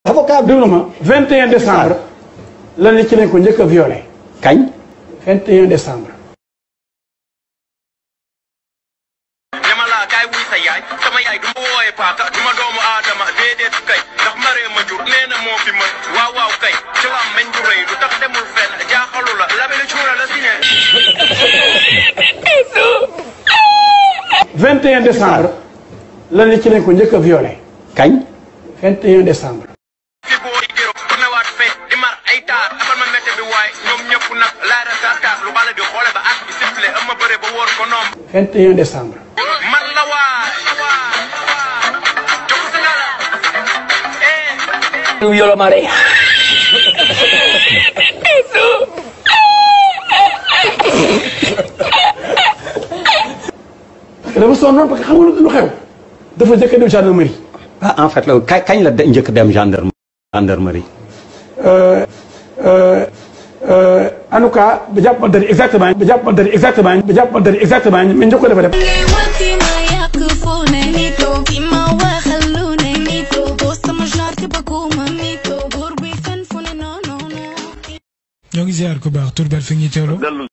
avocat bi déglu ma 21 décembre la ne ci lañ ko njëkk a violé kañ 21 décembre ñama laa kaay wuy sa yaay sama yaay du ma wooye paaka du ma doomu aadama déedéet kay ndax maree ma jur nee na moo fi mën waaw waaw kay ci lam meñ du rëy lu tax demul fenn jaaxalu la labe la cuura la si ne 21 décembre la ne ci lañ ko njëkk a violé kañ 21 décembre fi boo yi géro bu newaat fe di mar ay taar afal ma métte bi waay ñoom ñëpp nag laara sarkaas lu bala di xoole ba at bi sifflé am ma bëre ba wóor ko noom 21 décembre man la waay jox sa dara eh yolo mare dafa sonnoon parce que xam nga lu xew dafa njëkk a dem gendarmerie ah en fait loolu kañ kañ la de- njëkk dem gendarme gendarmerie en tout cas ba jàppal dari exactement ba jàppal dari exactement ba jàppal dari exactement mais njëkk ko dafa dem ngay wanti ma yàq fu ne mito bi ma waxal lu ne mito doo sama genre te bëgguma mito góor buy fen fu ne non non non ñoo ngi ziar ku baax tur beeg fi ñuy teewloo.